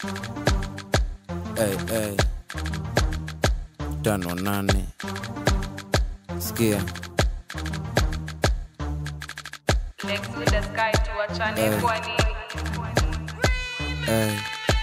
hey, hey. tano nane sikia Next with the sky tuachane Eh. kwa nini? hey.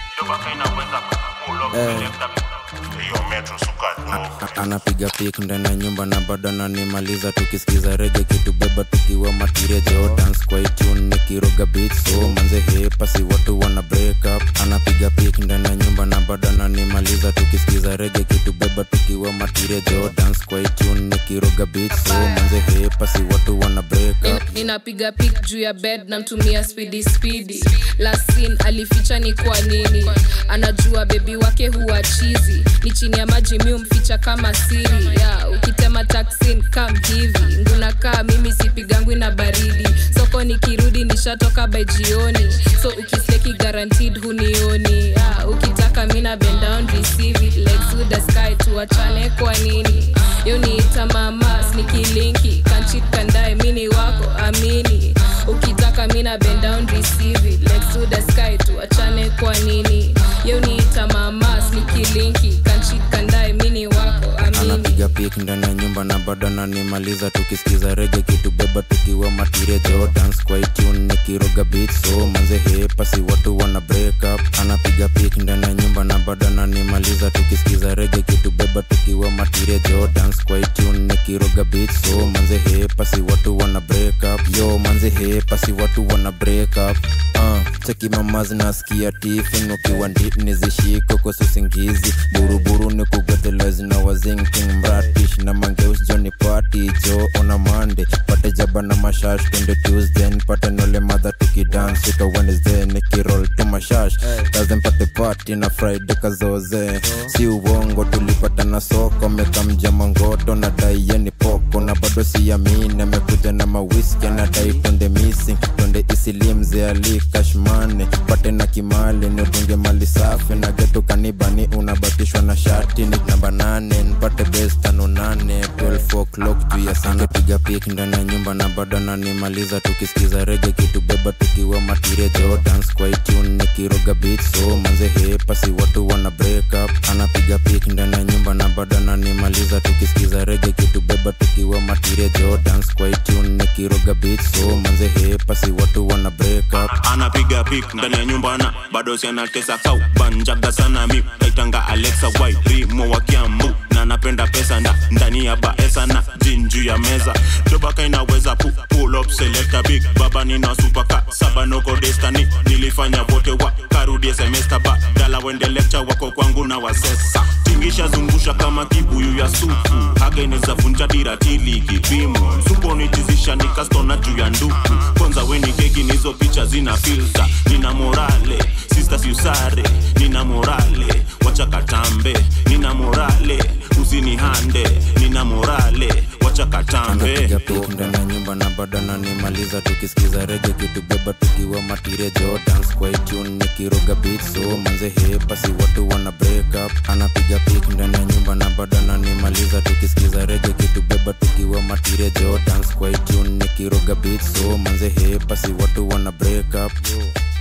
hiyo metro suka A- anapiga pik ndani ya nyumba na bado ananimaliza tukisikiza rege kitubeba tukiwa matirejo dance kwa itune nikiroga beat so manze hepasi watu wana break up anapiga pik ndani ya nyumba na bado ananimaliza tukisikiza rege kitubeba tukiwa matirejo dance kwa itune nikiroga beat so manze hepasi watu wana break up Nin- ninapiga pik juu ya bed namtumia spidi spidi lasin alificha ni kwa nini anajua bebi wake huwa chizi ni chini ya maji mi umficha kama siri ya ukitema taksin kam hivi ngunakaa mimi sipigangwi na baridi soko nikirudi nishatoka by jioni so ukisleki guaranteed hunioni ya ukitaka mina bend down receive it legs to the sky tuachane kwa nini yo niita mamas nikilinki kanchit kandae mini wako amini ukitaka mina bend down receive it legs to the sky tuachane kwa nini yo niita mamas nikilinki kanchit kandae mini wako amini anapiga pik ndani ya nyumba na bado ananimaliza tukisikiza rege kitubeba tukiwa matirejo dance kwa itune nikiroga beat so manze hepasi watu wana break up anapiga pik ndani ya nyumba na bado ananimaliza tukisikiza rege kitubeba tukiwa matirejo dance kwa itune nikiroga beat so manze hepasi watu wana break up yo manze hepasi watu wana break up uh, cheki mamazi nasikia tifin ukiwa ndip nizishiko kwa susingizi buruburu ni kugotelezi na wazinking mratish na mangeus joni party jo ona mande pate jaba na mashash twende tuesday nipate nole madha tukidance ika wednesday nikirol tu mashash kaze mpate party na friday kazoze si uongo tulipata na soko mekamja mangoto na dai yeni poko na bado siamini amekuja na mawiski anadai twende missing twende isilimze ali kashmane pate na kimali nidunge mali safi na getu kanibani unabatishwa na shati ni namba nane nipate bes tano nane 12 o'clock juu ya sana piga pik ndani ya nyumba na bado nanimaliza tukisikiza rege kitubeba tukiwa matirejo dance kwa itune nikiroga beat so manze hepasi watu wana break up anapiga pik ndani ya nyumba na bado nanimaliza tukisikiza rege kitubeba tukiwa matirejo dance kwa itune nikiroga beat so manze hepasi watu wana break up anapiga pik ndani ya nyumba na bado sianatesa kau banjaga sana mi naitanga alexa wai rimo wa kiambu na napenda pesa nda ndani ya baesa na jinju ya meza dobaka inaweza pu, pull up selecta big baba nina supaka saba noko destani nilifanya vote wa karudie semester ba dala wende lecture wako kwangu na wasesa tingisha zungusha kama kibuyu ya supu haga inaweza vunja diratili kipimo supo nitizisha nikastona juu ya nduku kwanza weni keki nizo picha zina filta nina morale sisters yusare nina morale wacha katambe nina morale usinihande nina morale wacha katambe anapiga pik ndani ya nyumba na bado ananimaliza tukisikiza rege kitubeba tukiwa matirejo dance kwa itune nikiroga beat so manze hepasi watu wana break up anapiga pik ndani ya nyumba na bado ananimaliza tukisikiza rege kitubeba tukiwa matirejo dance kwa itune nikiroga beat so manze hepasi watu wana break up